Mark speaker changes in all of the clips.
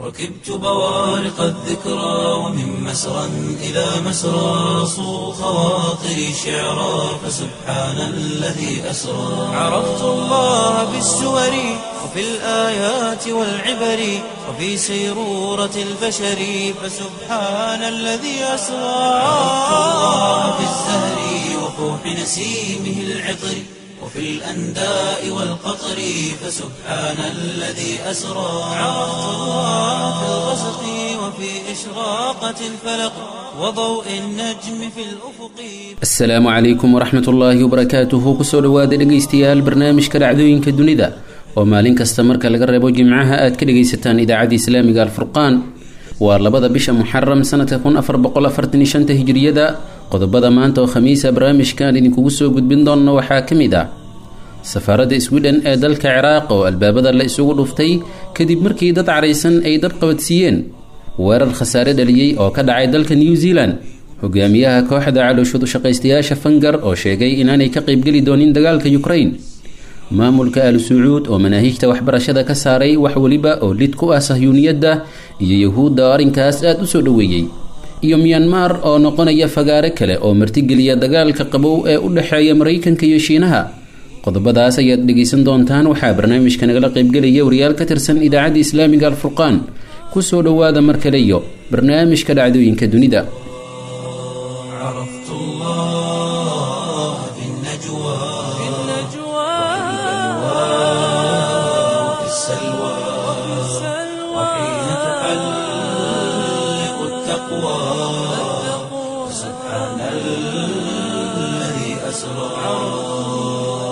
Speaker 1: ركبت بوارق الذكرى ومن مسرى إلى مسرى صو خواطري شعرا فسبحان الذي أسرى عرفت الله بالسور وفي الآيات والعبر وفي سيرورة البشر فسبحان الذي أسرى عرفت الله بالزهر وفوح نسيمه العطر وفي الأنداء والقطر فسبحان الذي أسرى عرفت الله في الغسق وفي إشراقة الفلق وضوء النجم في الأفق
Speaker 2: asalaamu calaykum waraxmat ullaahi wabarakaatuhu kusoo dhowaada dhegaystayaal barnaamijka dhacdooyinka dunida oo maalin kasta marka laga reebo jimcaha aad ka dhegaysataan idaacadda islaamiga alfurqaan waa labada bisha muxaram sanadka kun afar boqol afartan iyo shanta hijiriyada qodobada maanta oo khamiisa barnaamijkan idinkugu soo gudbin doona waxaa ka mid ah safaaradda sweden ee dalka ciraaq oo albaabada la isugu dhuftay kadib markii dad caraysan ay dab qabadsiiyeen weerar khasaare dhaliyey oo ka dhacay dalka new zealand hogaamiyaha kooxda calooshadu shaqaystayaasha fangar oo sheegay inaanay ka qaybgeli doonin dagaalka ukraine maamulka al sacuud oo manaahijta waxbarashada ka saaray wax weliba oo lid ku ah sahyuuniyadda iyo yahuudda oo arrinkaas aada u soo dhoweeyey iyo myanmar oo noqonaya fagaare kale oo martigeliya dagaalka qabow ee u dhexeeya maraykanka iyo shiinaha qodobadaas ayaad dhegaysan doontaan waxaa barnaamijka nagala qaybgelaya wariyaal ka tirsan idaacadda islaamiga alfurqaan kusoo dhowaada mar kale iyo barnaamijka dhacdooyinka dunida
Speaker 1: عرفت الله في النجوى وفي السلوى وحين تحلق التقوى سبحان الذي أسرى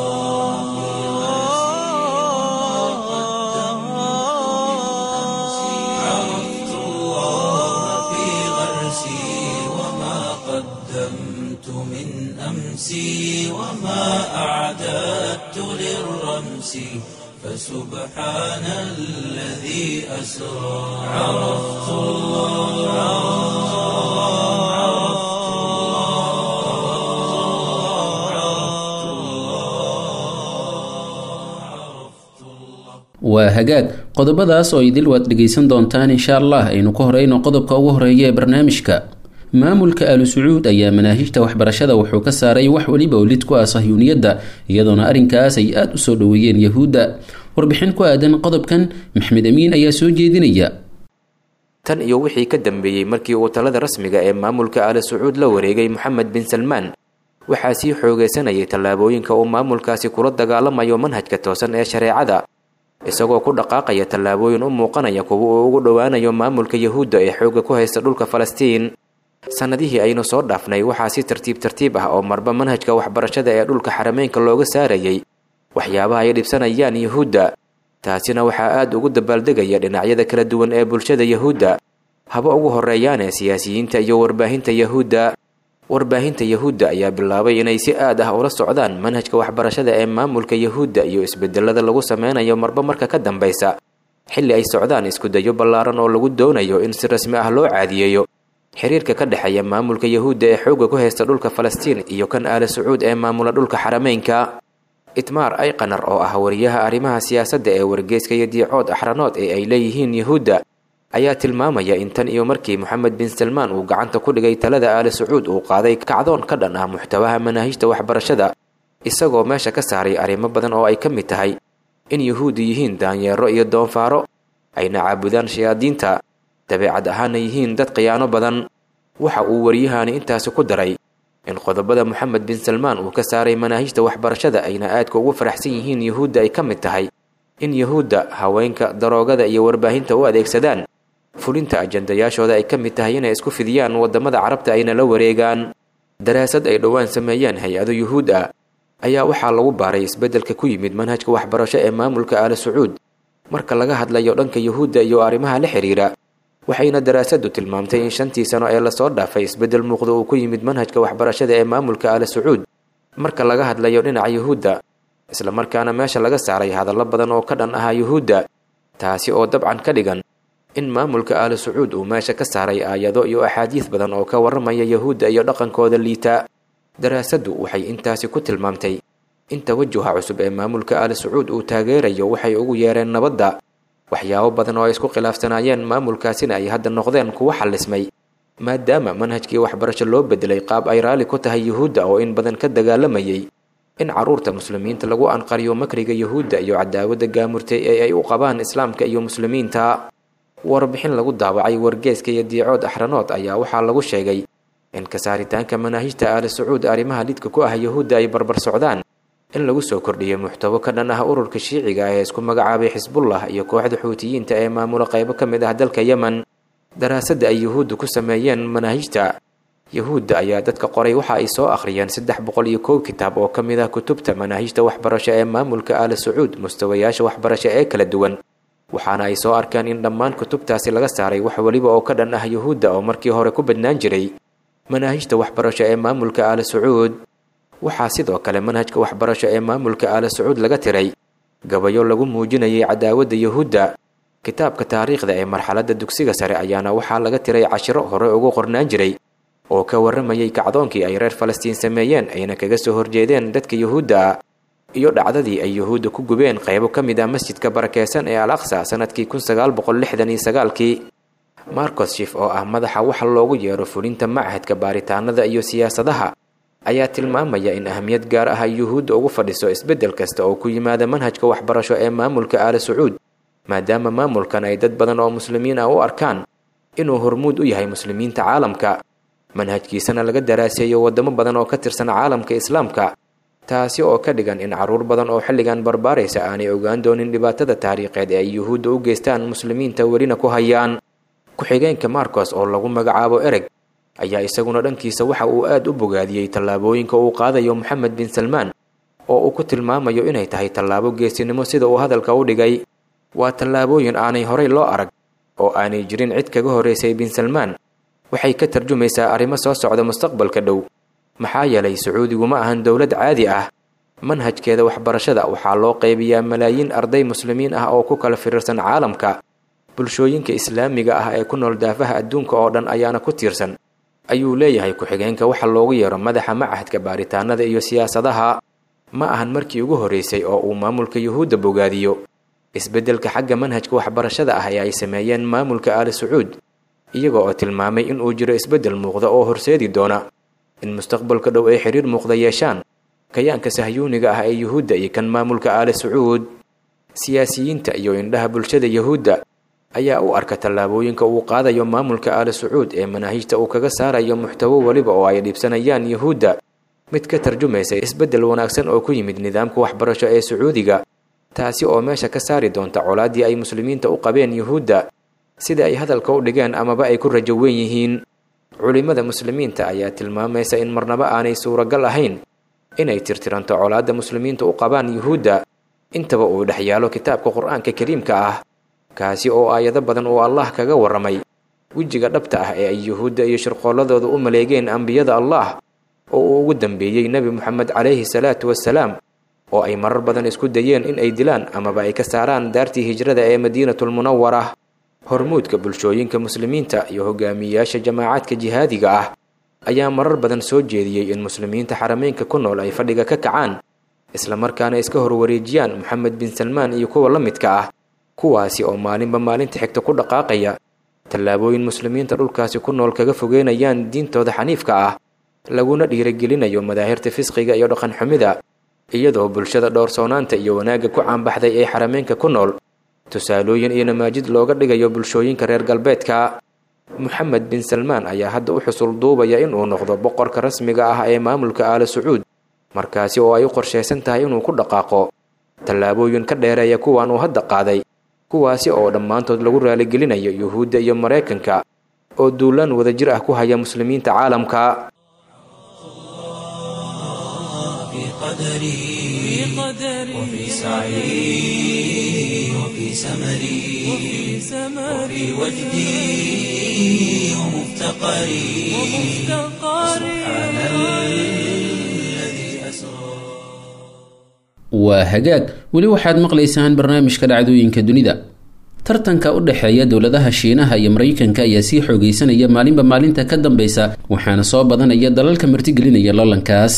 Speaker 1: عرفت الله في غرسي وما قدمت من أمسي وما أعددت للرمس فسبحان الذي أسرى عرفت الله عرفت الله عرفت الله
Speaker 2: waa hagaag qodobadaas oo idil waad dhegaysan doontaan insha allah aynu ka horeyno qodobka ugu horeeya ee barnaamijka maamulka alu sacuud ayaa manaahijta waxbarashada wuxuu ka saaray wax weliba oo lid ku ah sahyuuniyadda iyadoona arrinkaas ay aada u soo dhoweeyeen yahuudda warbixin ku aadan qodobkan maxmed amiin ayaa soo jeedinaya
Speaker 3: tan iyo wixii ka dambeeyey markii uu talada rasmiga ee maamulka aali sacuud la wareegay moxamed bin salmaan waxaa sii xoogeysanayay tallaabooyinka uu maamulkaasi kula dagaalamayo manhajka toosan ee shareecada isagoo ku dhaqaaqaya tallaabooyin u muuqanaya kuwa uu ugu dhowaanayo maamulka yahuudda ee xoogga ku haysta dhulka falastiin sannadihii aynu soo dhaafnay waxaa si tartiib tartiib ah oo marba manhajka waxbarashada ee dhulka xarameynka looga saarayay waxyaabaha ay dhibsanayaan yahuudda taasina waxaa aada ugu dabaaldegaya dhinacyada kala duwan ee bulshada yahuudda haba ugu horeeyaane siyaasiyiinta iyo warbaahinta yahuudda warbaahinta yahuudda ayaa bilaabay inay si aad ah ula socdaan manhajka waxbarashada ee maamulka yahuudda iyo isbedelada lagu sameynayo marba marka ka dambaysa xilli ay socdaan iskudayo ballaaran oo lagu doonayo in si rasmi ah loo caadiyeeyo xiriirka ka dhexeeya maamulka yahuudda ee xoogga ku haysta dhulka falastiin iyo kan aali sacuud ee maamula dhulka xarameynka itmaar ayqanar oo ah wariyaha arrimaha siyaasadda ee wargeyska iyo diicood axranood ee ay leeyihiin yahuudda ayaa tilmaamaya in tan iyo markii moxamed bin salmaan uu gacanta ku dhigay talada aali sacuud uu qaaday kacdoon ka dhan ah muxtawaha manaahijta waxbarashada isagoo meesha ka saaray arrimo badan oo ay ka mid tahay in yahuuddu yihiin daanyeero iyo doonfaaro ayna caabudaan shayaadiinta dabeecad ahaana yihiin dad khiyaano badan waxa uu waryahani intaasi ku daray in qodobada moxamed bin salmaan uu ka saaray manaahijta waxbarashada ayna aadka ugu faraxsan yihiin yahuudda ay ka mid tahay in yahuudda haweenka daroogada iyo warbaahinta u adeegsadaan fulinta ajandayaashooda ay ka mid tahay inay isku fidiyaan waddamada carabta ayna la wareegaan daraasad ay dhowaan sameeyeen hay-ado yuhuud ah ayaa waxaa lagu baaray isbeddelka ku yimid manhajka waxbarasho ee maamulka aali sacuud marka laga hadlayo dhanka yuhuudda iyo arrimaha la xiriira waxayna daraasaddu tilmaamtay in shantii sano ee lasoo dhaafay isbeddel muuqda uu ku yimid manhajka waxbarashada ee maamulka aali sacuud marka laga hadlayo dhinaca yuhuudda islamarkaana meesha laga saaray hadallo badan oo ka dhan ahaa yuhuudda taasi oo dabcan ka dhigan in maamulka aali sacuud uu meesha ka saaray aayado iyo axaadiis badan oo ka warramaya yahuudda iyo dhaqankooda liita daraasaddu waxay intaasi ku tilmaamtay in tawajuha cusub ee maamulka aali sacuud uu taageerayo waxay ugu yeereen nabadda waxyaabo badan oo ay isku khilaafsanaayeen maamulkaasina ay hadda noqdeen kuwo xallismay maadaama manhajkii waxbarasho loo bedelay qaab ay raalli ku tahay yuhuudda oo in badan ka dagaalamayay in carruurta muslimiinta lagu anqariyo makriga yuhuudda iyo cadaawadda gaamurtay ee ay u qabaan islaamka iyo muslimiinta warbixin lagu daawacay wargeeska iyo diicood axranood ayaa waxaa lagu sheegay in kasaaritaanka manaahijta aali sacuud arrimaha lidka ku ah yuhuudda ay barbar socdaan in lagu soo kordhiyay muxtabo ka dhan ah ururka shiiciga ee isku magacaabay xisbullah iyo kooxda xuutiyiinta ee maamula qaybo ka mid ah dalka yemen daraasadda ay yuhuudda ku sameeyeen manaahijta yuhuudda ayaa dadka qoray waxa ay soo akhriyeen saddex boqol iyo kow kitaab oo ka mid ah kutubta manaahijta waxbarasho ee maamulka aali sacuud mustawayaasha waxbarasho ee kala duwan waxaana ay soo arkeen in dhammaan kutubtaasi laga saaray wax weliba oo ka dhan ah yuhuudda oo markii hore ku badnaan jiray manaahijta waxbarasho ee maamulka aali sacuud waxaa sidoo kale manhajka waxbarasho ee maamulka aali sacuud laga tiray gabayo lagu muujinayay cadaawadda yuhuudda kitaabka taariikhda ee marxaladda dugsiga sare ayaana waxaa laga tiray cashiro hore ugu qornaan jiray oo ka warramayay kacdoonkii ay reer falastiin sameeyeen ayna kaga soo horjeedeen dadka yuhuudda ah iyo dhacdadii ay yuhuudda ku gubeen qaybo ka mid ah masjidka barakeysan ee al aqsa sanadkii kun sagaal boqol lixdan iyo sagaalkii marcos shif oo ah madaxa waxa loogu yeero fulinta machadka baaritaanada iyo siyaasadaha ayaa tilmaamaya in ahamiyad gaar ah ay yuhuudda ugu fadhiso isbeddel kasta oo ku yimaada manhajka waxbarasho ee maamulka aali sacuud maadaama maamulkan ay dad badan oo muslimiin ah u arkaan inuu hormuud u yahay muslimiinta caalamka manhajkiisana laga daraaseeyo waddamo badan oo ka tirsan caalamka islaamka taasi oo ka dhigan in carruur badan oo xilligan barbaaraysa aanay ogaan doonin dhibaatada taariikheed ee ay yuhuudda u geystaan muslimiinta welina ku hayaan ku-xigeenka marcos oo lagu magacaabo ereg ayaa isaguna dhankiisa waxa uu aad u bogaadiyey tallaabooyinka uu qaadayo moxamed bin salmaan oo uu ku tilmaamayo inay tahay tallaabo geesinimo sida uu hadalka u dhigay waa tallaabooyin aanay horay loo arag oo aanay jirin cid kaga horraysay bin salmaan waxay ka tarjumaysaa arrimo soo socda mustaqbalka dhow maxaa yeelay sacuudigu ma ahan dowlad caadi ah manhajkeeda waxbarashada waxaa loo qaybiyaa malaayiin arday muslimiin ah oo ku kala firirsan caalamka bulshooyinka islaamiga ah ee ku nool daafaha adduunka oo dhan ayaana ku tiirsan ayuu leeyahay ku-xigeenka waxa loogu yeero madaxa machadka baaritaanada iyo siyaasadaha ma ahan markii ugu horraysay oo uu maamulka yuhuudda bogaadiyo isbeddelka xagga manhajka waxbarashada ah ee ay sameeyeen maamulka aali sacuud iyaga oo tilmaamay in uu jiro isbeddel muuqda oo horseedi doona in mustaqbalka dhow ay xiriir muuqda yeeshaan kayaanka sahyuuniga ah ee yuhuudda iyo kan maamulka aali sacuud siyaasiyiinta iyo indhaha bulshada yuhuudda ayaa u arka tallaabooyinka uu qaadayo maamulka aali sacuud ee manaahijta uu kaga saarayo muxtawo weliba oo ay dhiibsanayaan yuhuudda mid ka tarjumaysa isbeddel wanaagsan oo ku yimid nidaamka waxbarasho ee sacuudiga taasi oo meesha ka saari doonta colaaddii ay muslimiinta u qabeen yuhuudda sida ay hadalka u dhigeen amaba ay ku rajo weyn yihiin culimmada muslimiinta ayaa tilmaamaysa in marnaba aanay suuragal ahayn inay tirtiranto colaadda muslimiinta u qabaan yuhuudda intaba uu dhex yaalo kitaabka qur-aanka kariimka ah kaasi oo aayado badan uu allah kaga warramay wejiga dhabta ah ee ay yuhuudda iyo shirqoolladooda u maleegeen ambiyada allah oo uu ugu dambeeyey nebi moxamed calayhi salaatu wassalaam oo ay marar badan isku dayeen in ay dilaan amaba ay ka saaraan daartii hijrada ee madiinatulmunawara hormuudka bulshooyinka muslimiinta iyo hogaamiyeyaasha jamaacaadka jihaadiga ah ayaa marar badan soo jeediyey in muslimiinta xarameynka ku nool ay fadhiga ka kacaan islamarkaana iska horwareejiyaan moxamed bin salmaan iyo kuwa la midka ah kuwaasi oo maalinba maalinta xigta ku dhaqaaqaya tallaabooyin muslimiinta dhulkaasi ku nool kaga fogeynayaan diintooda xaniifka ah laguna dhiiragelinayo madaahirta fisqiga iyo dhaqan xumida iyadoo bulshada dhowrsoonaanta iyo wanaagga ku caanbaxday ee xarameynka ku nool tusaalooyin iyo namaajid looga dhigayo bulshooyinka reer galbeedka moxamed bin salmaan ayaa hadda u xusul duubaya inuu noqdo boqorka rasmiga ah ee maamulka aali sacuud markaasi oo ay u qorshaysan tahay inuu ku dhaqaaqo tallaabooyin ka dheereeya kuwan uu hadda qaaday kuwaasi oo dhammaantood lagu raaligelinayo yuhuudda iyo maraykanka oo duulaan wadajir ah ku haya muslimiinta caalamka
Speaker 1: قدري وفي سعي وفي سمري وفي وجدي ومفتقري سبحان الذي أسرى
Speaker 2: waa hagaag weli waxaad maqlaysaan barnaamijka dhacdooyinka dunida tartanka u dhexeeya dowladaha shiinaha iyo maraykanka ayaa sii xoogeysanaya maalinba maalinta ka dambeysa waxaana soo badanaya dalalka martigelinaya loolankaas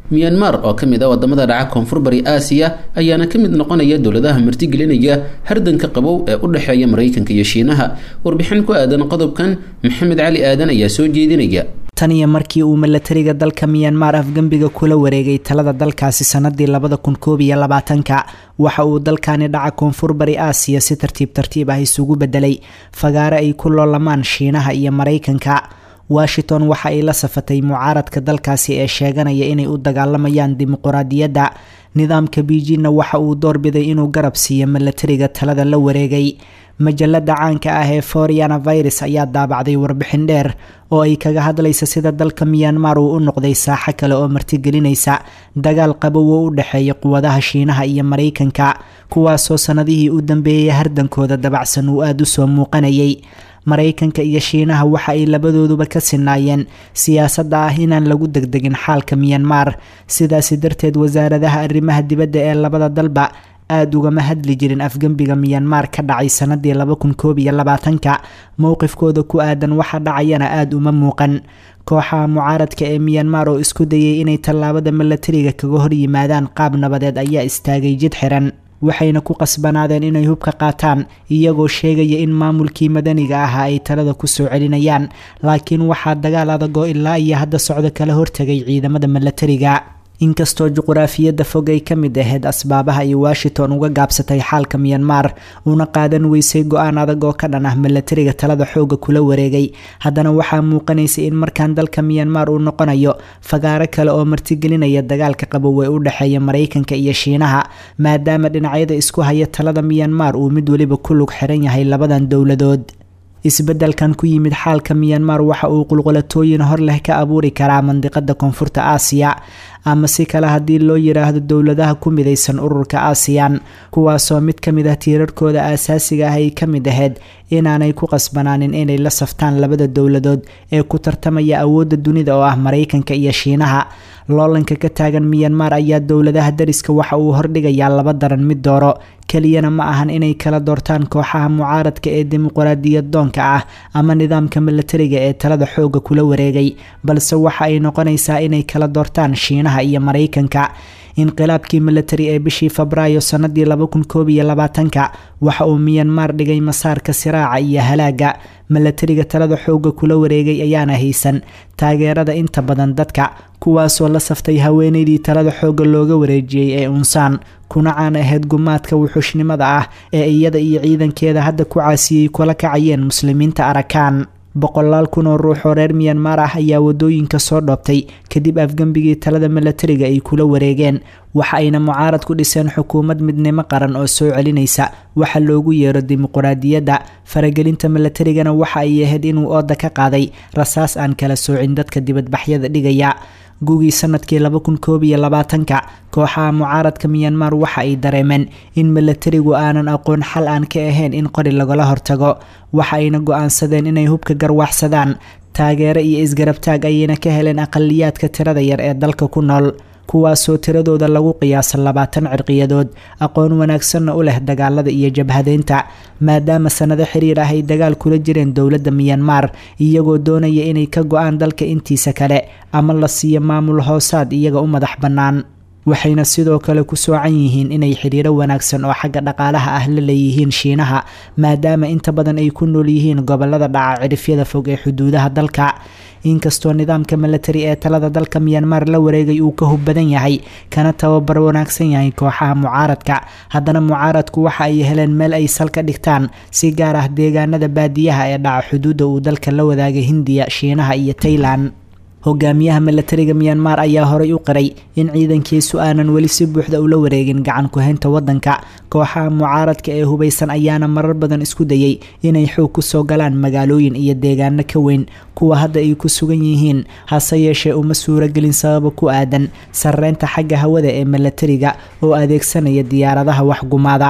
Speaker 2: miyanmar oo ka mid ah wadamada dhaca koonfur bari aasiya ayaana ka mid noqonaya dowladaha martigelinaya hardanka qabow ee u dhexeeya maraykanka iyo shiinaha warbixin ku aadan qodobkan maxamed cali aadan ayaa soo jeedinaya
Speaker 4: tan iyo markii uu milatariga dalka miyanmar afgembiga kula wareegay talada dalkaasi sanadii labada kun koob iyo labaatanka waxa uu dalkani dhaca koonfur bari aasiya si tartiib tartiib ah isugu bedelay fagaare ay ku loolamaan shiinaha iyo maraykanka washington waxa ay la safatay mucaaradka dalkaasi ee sheeganaya inay u dagaalamayaan dimuquraadiyadda nidaamka biijinna waxa uu doorbiday inuu garab siiyo milatariga talada la wareegay majalada caanka ah ee foriana virus ayaa daabacday warbixin dheer oo ay kaga hadlaysa sida dalka miyanmar uu u noqday saaxo kale oo martigelinaysa dagaal qabow oo u dhexeeya quwadaha shiinaha iyo maraykanka kuwaasoo sanadihii u dambeeyay hardankooda dabacsan uu aada u soo muuqanayay maraykanka iyo shiinaha waxa ay labadooduba ka sinaayeen siyaasadda ah inaan lagu degdegin xaalka miyanmar sidaasi darteed wasaaradaha arrimaha dibadda ee labada dalba aada ugama hadli jirin afgembiga miyanmar ka dhacay sanadii laba kun koob iyo labaatanka mowqifkooda ku aadan waxa dhacayana aada uma muuqan kooxaha mucaaradka ee miyanmar oo isku dayay inay tallaabada milatariga kaga hor yimaadaan qaab nabadeed ayaa istaagay jid xiran waxayna ku qasbanaadeen inay hubka qaataan iyagoo sheegaya in maamulkii madaniga ahaa ay talada ku soo celinayaan laakiin waxaa dagaal adagoo ilaa iyo hadda socdo kala hortegay ciidamada milatariga inkastoo juquraafiyadda fog ay ka mid ahayd asbaabaha ay washington uga gaabsatay xaalka miyanmar una qaadan weysay go-aan adag oo ka dhan ah milatariga talada xooga kula wareegay haddana waxaa muuqanaysay in markaan dalka miyanmar uu noqonayo fagaaro kale oo martigelinaya dagaalka qabow ee u dhexeeya maraykanka iyo shiinaha maadaama dhinacyada isku haya talada miyanmar uu mid weliba ku lug xiran yahay labadan dowladood isbeddelkan ku yimid xaalka miyanmar waxa uu qulqulatooyin hor leh ka abuuri karaa mandiqada koonfurta aasiya ama si kale haddii loo yiraahdo dowladaha ku midaysan ururka aasiyan kuwaasoo mid ka mid ah tiirarkooda aasaasiga ah ay ka mid ahayd inaanay ku qasbanaanin inay la saftaan labada dowladood ee ku tartamaya awoodda dunida oo ah maraykanka iyo shiinaha loolanka ka taagan miyanmar ayaa dowladaha dariska waxa uu hordhigayaa laba daran mid dooro keliyana ma ahan inay kala doortaan kooxaha mucaaradka ee dimuqraadiyad doonka ah ama nidaamka milatariga ee talada xooga kula wareegay balse waxa ay noqonaysaa inay kala doortaan shiinaha iyo maraykanka inqilaabkii milatari ee bishii febraayo sanadii laba kun koob iyo labaatanka waxa uu miyanmar dhigay masaarka siraaca iyo halaaga milatariga talada xooga kula wareegay ayaana haysan taageerada inta badan dadka kuwaasoo la saftay haweeneydii talada xooga looga wareejiyey ee unsaan kuna caan ahayd gumaadka wuxuushnimada ah ee iyada iyo ciidankeeda hadda ku caasiyey kula kacayeen muslimiinta arakaan boqolaal kun oo ruux oo reer miyanmar ah ayaa wadooyinka soo dhoobtay kadib afgembigii talada milatariga ay kula wareegeen waxa ayna mucaarad ku dhiseen xukuumad midnimo qaran oo soo celinaysa waxa loogu yeero dimuquraadiyadda faragelinta milatarigana waxa ay ahayd inuu ooda ka qaaday rasaas aan kala soocin dadka dibadbaxyada dhigaya gugii sanadkii laba kun koob iyo labaatanka kooxaha mucaaradka miyanmar waxa ay dareemeen in milatarigu aanan aqoon xal aan ka ahayn in qori lagala hortago waxa ayna go-aansadeen inay hubka garwaxsadaan taageero iyo isgarabtaag ayayna ka heleen aqaliyaadka tirada yar ee dalka ku nool kuwaasoo tiradooda lagu qiyaasa labaatan cirqiyadood aqoon wanaagsanna u leh dagaalada iyo jabhadeynta maadaama sanado xiriir ah ay dagaal kula jireen dowladda miyanmar iyagoo doonaya inay ka go-aan dalka intiisa kale ama la siiyo maamul hoosaad iyaga u madax bannaan waxayna sidoo kale ku soocan yihiin inay xiriiro wanaagsan oo xagga dhaqaalaha ah la leeyihiin shiinaha maadaama inta badan ay ku nool yihiin gobolada dhaca cirifyada fog ee xuduudaha dalka inkastoo nidaamka milatari ee talada dalka miyanmar la wareegay uu ka hub badan yahay kana tababar wanaagsan yahay kooxaha mucaaradka haddana mucaaradku waxa ay heleen meel ay sal ka dhigtaan si gaar ah deegaanada baadiyaha ee dhaca xuduudda uu dalka la wadaagay hindiya shiinaha iyo tailan hogaamiyaha milatariga miyanmar ayaa horay u qiray in ciidankiisu aanan weli si buuxda ula wareegin gacan ku-haynta wadanka kooxaha mucaaradka ee hubaysan ayaana marar badan isku dayay inay xoog kusoo galaan magaalooyin iyo deegaano ka weyn kuwa hadda ay ku sugan yihiin hase yeeshee uma suuragelin sababa ku aadan sareynta xagga hawada ee milatariga oo adeegsanaya diyaaradaha waxgumaada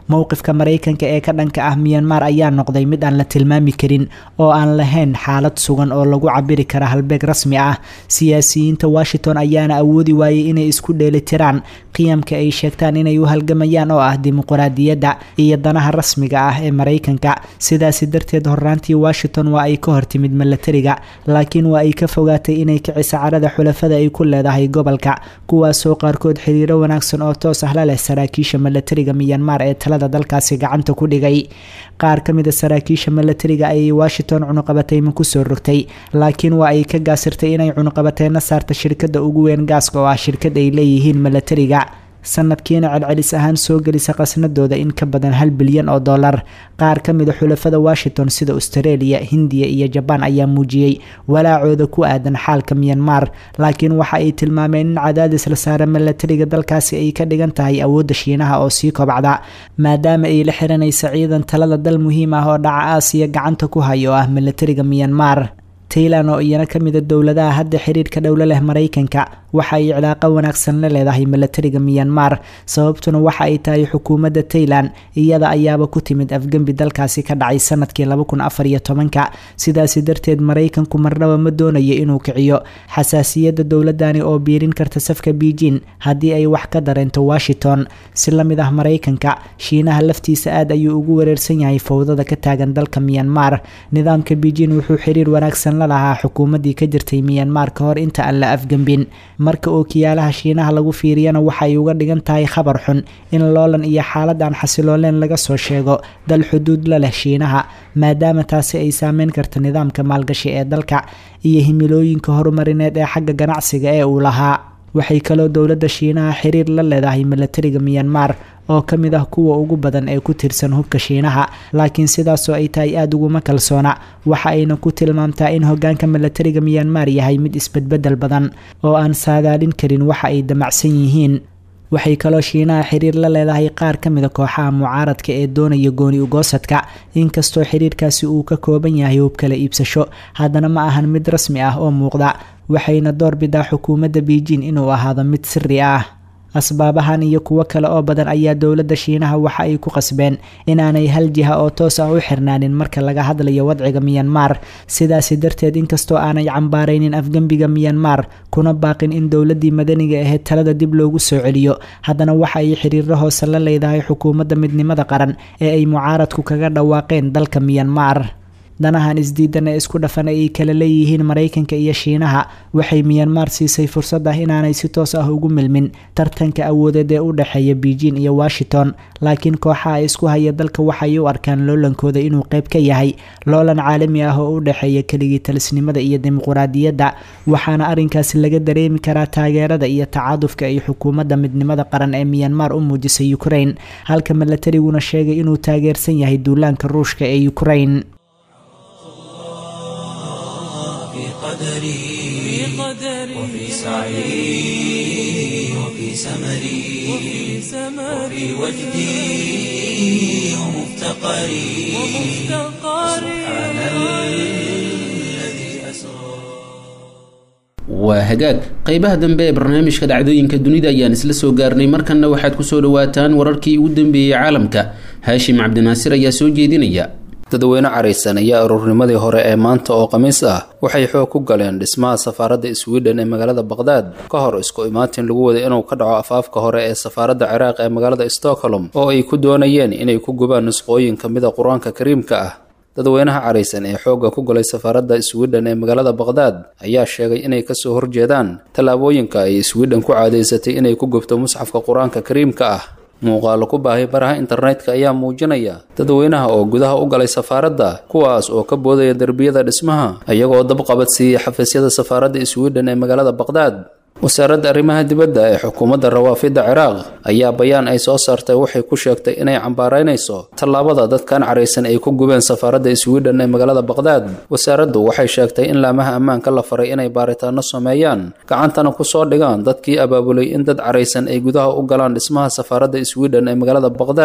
Speaker 4: mowqifka maraykanka ee ka dhanka ah miyanmar ayaa noqday mid aan la tilmaami karin oo aan lahayn xaalad sugan oo lagu cabiri kara halbeeg rasmi ah siyaasiyiinta washington ayaana awoodi waayey inay isku dheelitiraan qiyamka ay sheegtaan inay u halgamayaan oo ah dimuquraadiyadda iyo danaha rasmiga ah ee maraykanka sidaasi darteed horraantii washington waa ay ka hortimid milatariga laakiin waa ay ka fogaatay inay kicisa carada xulafada ay ku leedahay gobolka kuwaasoo qaarkood xiriiro wanaagsan oo toos ah la leh saraakiisha milatariga miyanmar ee talada dalkaasi gacanta ku dhigay qaar ka mid a saraakiisha milatariga ayay washington cunuqabateyma kusoo rogtay laakiin waa ay ka gaasirtay inay cunuqabateyna saarta shirkada ugu weyn gaaska oo ah shirkad ay leeyihiin milatariga sanadkiina celcelis ahaan soo gelisa qasnadooda in ka badan hal bilyan oo dollar qaar ka mida xulafada washington sida australia hindiya iyo jabaan ayaa muujiyey walaacooda ku aadan xaalka miyanmar laakiin waxa ay tilmaameen in cadaadis la saara milatariga dalkaasi ay ka dhigan tahay awoodda shiinaha oo sii kobcda maadaama ay la xiranaysa ciidan talada dal muhiim ah oo dhaca aasiya gacanta ku hayo oo ah milatariga miyanmar taylan oo iyana ka mida dowladaha hadda xiriirka dhowlo leh maraykanka waxa ay cilaaqo wanaagsan la leedahay milatariga miyanmar sababtuna waxa ay tahay xukuumadda taylan iyada ayaaba ku timid afgembi dalkaasi ka dhacay sanadkii ka sidaasi darteed maraykanku marnaba ma doonayo inuu kiciyo xasaasiyadda dowladani oo biirin karta safka beijing haddii ay wax ka dareento washington si la mid ah maraykanka shiinaha laftiisa aad ayuu ugu wareersan yahay fowdada ka taagan dalka miyanmar nidaamka beijing wuxuu xiriir wanaagsan la lahaa xukuumaddii ka jirtay miyanmar ka hor inta aan la afgembin marka ookiyaalaha shiinaha lagu fiiriyana waxay uga dhigan tahay khabar xun in loolan iyo xaalad aan xasilooleen laga soo sheego dal xuduud la leh shiinaha maadaama taasi ay saameyn karta nidaamka maalgashi ee dalka iyo himilooyinka horumarineed ee xagga ganacsiga ee uu lahaa waxay kaloo dowladda shiinaha xiriir la leedahay milatariga miyanmar oo ka mid ah kuwa ugu badan ee ku tirsan hubka shiinaha laakiin sidaasoo ay tahay aada uguma kalsoona waxa ayna ku tilmaamtaa in hogaanka milatariga miyanmar yahay mid isbedbedel badan oo aan saadaalin karin waxa ay damacsan yihiin waxay kaloo shiinaha xiriir la leedahay qaar ka mida kooxaha mucaaradka ee doonaya gooni ugoosadka inkastoo xiriirkaasi uu ka kooban yahay hub kala iibsasho haddana ma ahan mid rasmi ah oo muuqda waxayna doorbidaa xukuumadda beijing inuu ahaado mid siri ah asbaabahan iyo kuwo kale oo badan ayaa dowladda shiinaha waxa ay ku qasbeen inaanay hal jiha oo toos ah u xirnaanin marka laga hadlayo wadciga miyanmar sidaasi darteed inkastoo aanay cambaaraynin afgembiga miyanmar kuna baaqin in dowladdii madaniga ahayd talada dib loogu soo celiyo haddana waxa ay xiriiro hoose la leedahay xukuumadda midnimada qaran ee ay mucaaradku kaga dhawaaqeen dalka miyanmar danahan isdiidan ee isku dhafan ay kala leeyihiin maraykanka iyo shiinaha waxay miyanmar siisay fursad ah inaanay si toos ah ugu milmin tartanka awoodeed ee u dhexeeya beijing iyo washington laakiin kooxaha isku haya dalka waxay u arkaan loolankooda inuu qayb ka yahay loolan caalami ah oo u dhexeeya keligii talisnimada iyo dimuquraadiyadda waxaana arrinkaasi laga dareemi karaa taageerada iyo tacaadufka ay xukuumadda midnimada qaran ee miyanmar u muujisay ukraine halka milatariguna sheegay inuu taageersan yahay duulaanka ruushka ee ukraine
Speaker 1: قدري وفي سعي وفي سمري وفي وجدي ومفتقري سبحان الذي أسرى
Speaker 2: waa hagaag qeybaha dambe ee barnaamijka dhacdooyinka dunida ayaan isla soo gaarnay markanna waxaad kusoo dhawaataan wararkii ugu dambeeyey caalamka haashim cabdinaasir ayaa soo jeedinaya
Speaker 5: dadweyne caraysan ayaa aruurnimadii hore ee maanta oo khamiis ah waxay xoog ku galeen dhismaha safaaradda sweden ee magaalada baqhdaad ka hor isku imaatin lagu waday inuu ka dhaco afaafka hore ee safaaradda ciraaq ee magaalada stockholm oo ay ku doonayeen inay ku gubaan nusqooyin ka mida qur-aanka kariimka ah dadweynaha caraysan ee xoogga ku galay safaaradda sweden ee magaalada baqhdaad ayaa sheegay inay kasoo horjeedaan tallaabooyinka ay sweden ku caadaysatay inay ku gubto musxafka qur-aanka kariimka ah muuqaalo ku baahay baraha internetka ayaa muujinaya dadweynaha oo gudaha u galay safaaradda kuwaas oo ka boodaya derbiyada dhismaha iyagoo dabqabad siiyey xafiisyada safaaradda sweden ee magaalada baqhdaad wasaaradda arrimaha dibadda ee xukuumadda rawaafidda ciraaq ayaa bayaan ay soo saartay waxay ku sheegtay inay cambaaraynayso tallaabada dadkan caraysan ay ku gubeen safaaradda sweden ee magaalada baqhdaad wasaaraddu waxay sheegtay in laamaha ammaanka la faray inay baaritaano sameeyaan gacantana ku soo dhigaan dadkii abaabulay in dad caraysan ay gudaha u galaan dhismaha safaaradda sweden ee magaalada baqhdaad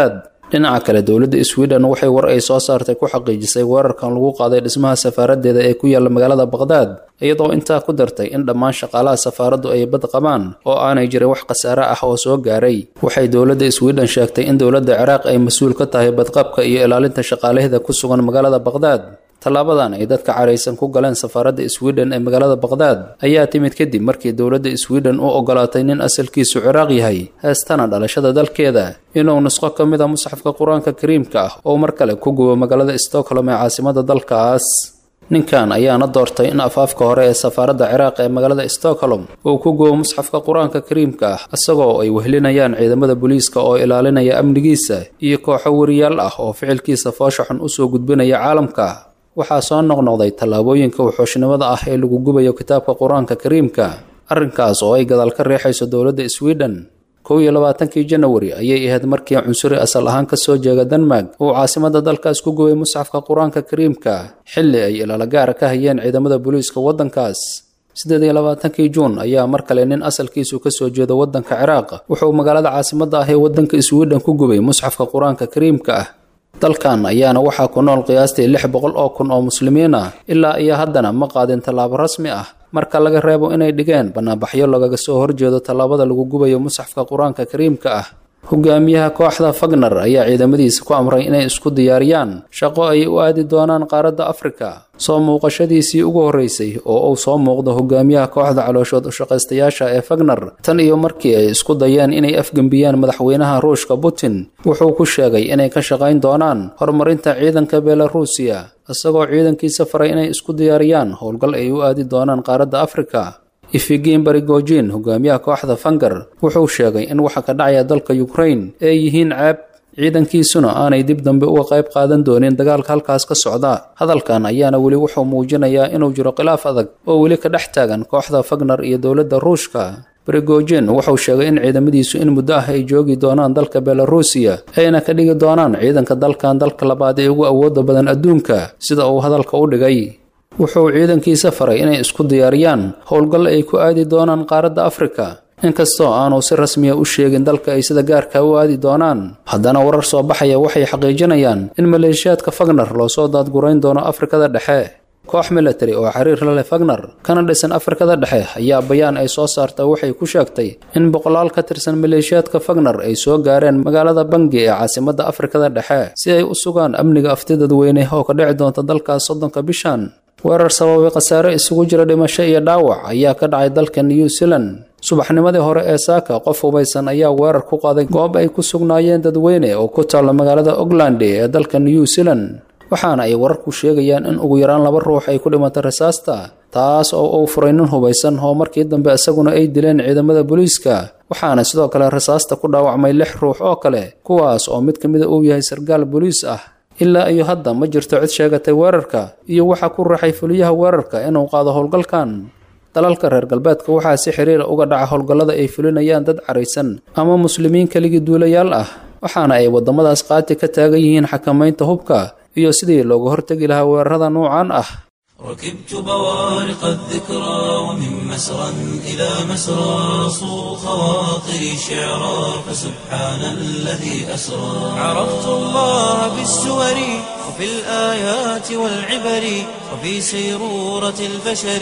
Speaker 5: dhinaca kale dowladda sweden waxay war ay soo saartay ku xaqiijisay weerarkan lagu qaaday dhismaha safaaradeeda ee ku yaalla magaalada baqhdaad iyadoo intaa ku dartay in dhammaan shaqaalaha safaaraddu ay bad qabaan oo aanay jirin wax khasaare ah oo soo gaaray waxay dowladda sweden sheegtay in dowladda ciraaq ay mas-uul ka tahay badqabka iyo ilaalinta shaqaalaheeda ku sugan magaalada baqhdaad tallaabadan ay dadka caraysan ku galeen safaaradda sweden ee magaalada baqhdaad ayaa timid kadib markii dowladda sweden u ogolaatay nin asalkiisu ciraaq yahay heestana dhalashada dalkeeda inuu nusqo ka mid a musxafka qur-aanka kariimka ah oo mar kale ku gubo magaalada stockholm ee caasimada dalkaas ninkan ayaana doortay in afaafka hore ee safaaradda ciraaq ee magaalada stockholm uu ku gubo musxafka qur-aanka kariimka ah isagoo ay wehlinayaan ciidamada booliiska oo ilaalinaya amnigiisa iyo kooxo wariyaal ah oo ficilkiisa foosha xun usoo gudbinaya caalamka waxaa soo noqnoqday tallaabooyinka wuxuushnimada ah ee lagu gubayo kitaabka qur-aanka kariimka arrinkaas oo ay gadaal ka riixayso dowladda sweden kow iyo labaatankii janawari ayay ahayd markii cunsuri asal ahaan ka soo jeega denmark uu caasimada dalkaas ku gubay musxafka qur-aanka kariimka xilli ay ilaalo gaara ka hayeen ciidamada booliiska waddankaas siddeed iyo labaatankii juun ayaa mar kale nin asalkiisu ka soo jeeda waddanka ciraaq wuxuu magaalada caasimada ah ee waddanka sweden ku gubay musxafka qur-aanka kariimka ah dalkan ayaana waxaa ku nool qiyaastii lix boqol oo kun oo muslimiin ah ilaa iyo haddana ma qaadin tallaabo rasmi ah marka laga reebo inay dhigeen bannaanbaxyo lagaga soo horjeedo tallaabada lagu gubayo musxafka qur-aanka kariimka ah hogaamiyaha kooxda fagner ayaa ciidamadiisa ku amray inay isku diyaariyaan shaqo ay u aadi doonaan qaaradda afrika soo muuqashadiisii ugu horreysay oo uu soo muuqdo hogaamiyaha kooxda calooshood ushaqaystayaasha ee fagner tan iyo markii ay isku dayeen inay afgembiyaan madaxweynaha ruushka putin wuxuu ku sheegay inay ka shaqayn doonaan horumarinta ciidanka belarusiya isagoo ciidankiisa faray inay isku diyaariyaan howlgal ay u aadi doonaan qaaradda afrika ifigin barigojin hogaamiyaha kooxda fanger wuxuu sheegay in waxa ka dhacaya dalka ukrain ay yihiin ceeb ciidankiisuna aanay dib dambe uga qayb qaadan doonin dagaalka halkaas ka socda hadalkan ayaana weli wuxuu muujinayaa inuu jiro khilaaf adag oo weli ka dhex taagan kooxda fagner iyo dowladda ruushka barigojin wuxuu sheegay in ciidamadiisu in muddo ah ay joogi doonaan dalka belarusiya ayna ka dhigi doonaan ciidanka dalkan dalka labaad ee ugu awooda badan adduunka sida uu hadalka u dhigay wuxuu ciidankiisa faray inay isku diyaariyaan howlgal ay ku aadi doonaan qaaradda afrika inkastoo aanu si rasmiya u sheegin dalka ay sida gaarka u aadi doonaan haddana warar soo baxaya waxay xaqiijinayaan in maleeshiyaadka fagner loo soo daadgurayn doono afrikada dhexe koox military oo xiriir la leh fagner kana dhisan afrikada dhexe ayaa bayaan ay soo saarta waxay ku sheegtay in boqolaal ka tirsan maleeshiyaadka fagner ay soo gaareen magaalada bangi ee caasimadda afrikada dhexe si ay u sugaan amniga afti dadweyne oo ka dhici doonta dalkaas soddonka bishan weerar sababay khasaare isugu jira dhimasho iyo dhaawac ayaa ka dhacay dalka new zealand subaxnimadii hore ee saaka qof hubaysan ayaa weerar ku qaaday goob ay ku sugnaayeen dadweyne oo ku taalla magaalada auckland ee dalka new zealand waxaana ay wararku sheegayaan in ugu yaraan laba ruux ay ku dhimatay rasaasta taas oo uu furay nin hubaysan oo markii dambe isaguna ay dileen ciidamada booliiska waxaana sidoo kale rasaasta ku dhaawacmay lix ruux oo kale kuwaas oo mid ka mida uu yahay sarkaal booliis ah ilaa iyo hadda ma jirto cid sheegatay weerarka iyo waxaa ku raxay fuliyaha weerarka inuu qaado howlgalkan dalalka reer galbeedka waxaa si xiriira uga dhaca howlgallada ay fulinayaan dad caraysan ama muslimiin keligii duulayaal ah waxaana ay waddamadaas qaati ka taagan yihiin xakamaynta hubka iyo sidii looga hortegi lahaa weerarada nuucan ah
Speaker 1: ركبت بوارق الذكرى ومن مسرى إلى مسرى صو خواطري شعرا فسبحان الذي أسرى عرفت الله بالسور وفي الآيات والعبر وفي سيرورة البشر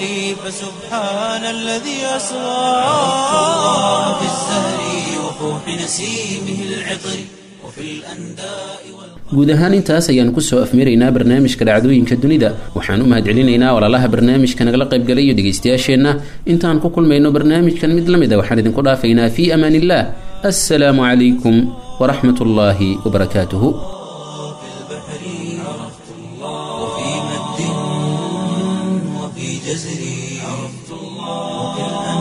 Speaker 1: فسبحان الذي أسرى عرفت الله بالزهر وفوح نسيمه العطر وفي الأنداء والقمر
Speaker 2: guud ahaan intaas ayaan kusoo afmiraynaa barnaamijka dhacdooyinka dunida waxaan u mahadcelinaynaa walaalaha barnaamijka nagala qaybgalay iyo dhegaystayaasheenna intaan ku kulmayno barnaamijkan mid la mid a waxaan idinku dhaafaynaa fii amaan illah assalaamu calaykum waraxmat ullaahi wabarakaatuhu
Speaker 1: وفي مد وفي جزر عرفت الله وفي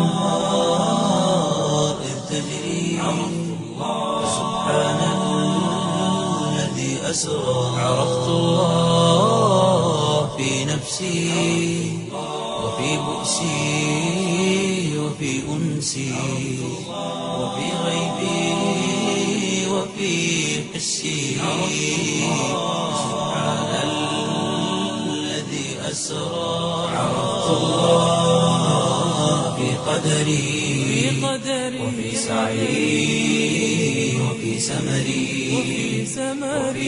Speaker 1: الأنهار إذ تجري عرفت الله سبحان الذي أسرى عرفت الله في نفسي وفي بؤسي وفي أنسي وفي غيبي وفي حسي سبحان الذي أسرى عرفت الله في قدري وفي سعي وفي سمري وفي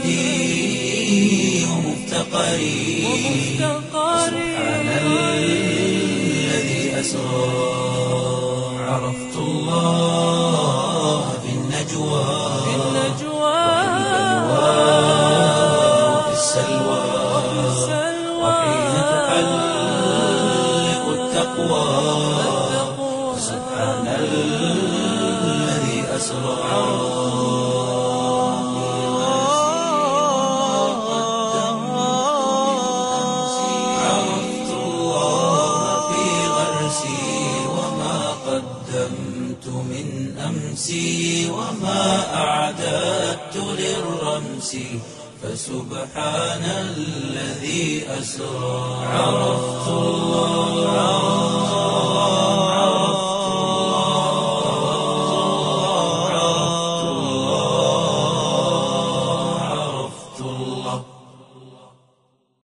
Speaker 1: وجدي ومفتقري سبحان الذي أسرى عرفت الله في النجوى وفي السلوى وحين تحلق التقوى سبحان الذي أسرى عرفت الله في غرسي وما قدمت من أمسي وما أعددت للرمس فسبحان الذي أسرى عرفت الله